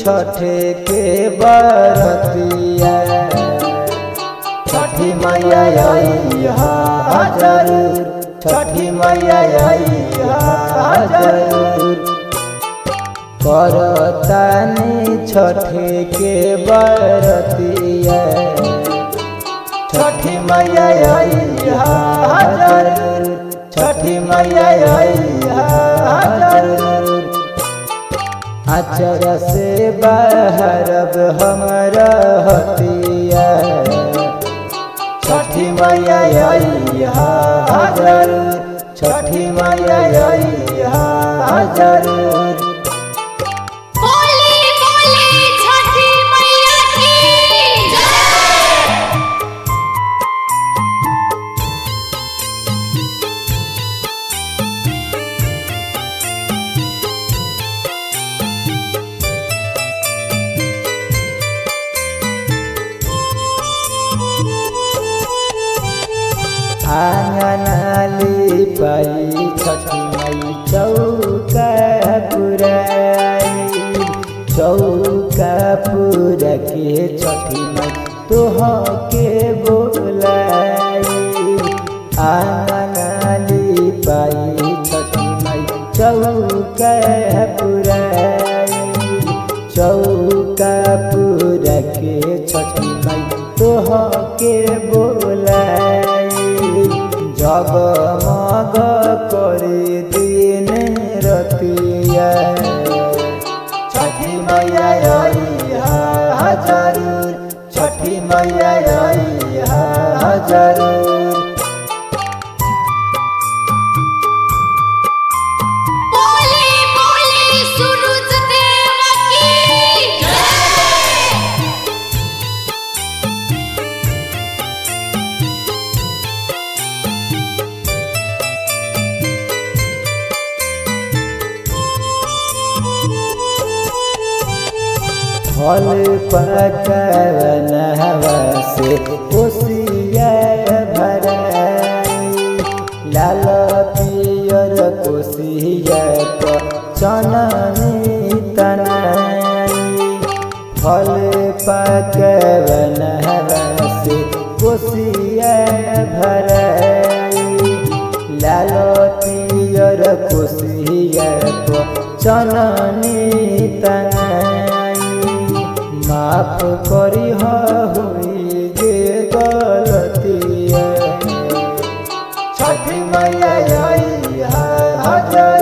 छठे के बरतिया छठी मैया आई हा जरूर छठी मैया आई हा जरूर करतानी छठे के बरतिया छठी मैया आई हा जरूर छठी मैया आई हा जरूर अचर से बहरब हमर हतिया छठी मैया आई हा जरूर छठी मैया आई हा जरूर बोली बोली छठी मैया की जय आंगनाली पाई छठी मई चौका पुराई चौका पूरा के छठी मई तोह के बोलाई आंगनाली पाई छठी मई चौका पुराई चौका पूरा के छठी मई तोह के बोलाई जगमग करे दिन रतिया छठी मैया आई हा जरूर छठी मैया आई हा जरूर बोली बोली सूरज देव की जय फल पकवन हवा से कोसिया भराई लाल पियर कोसिया पर चननी तनाई फल पकवन हवा से कोसिया भराई लाल पियर कोसिया पर चननी तनाई माफ करी हुई जे गलतिया छठी मैया आई हा जरूर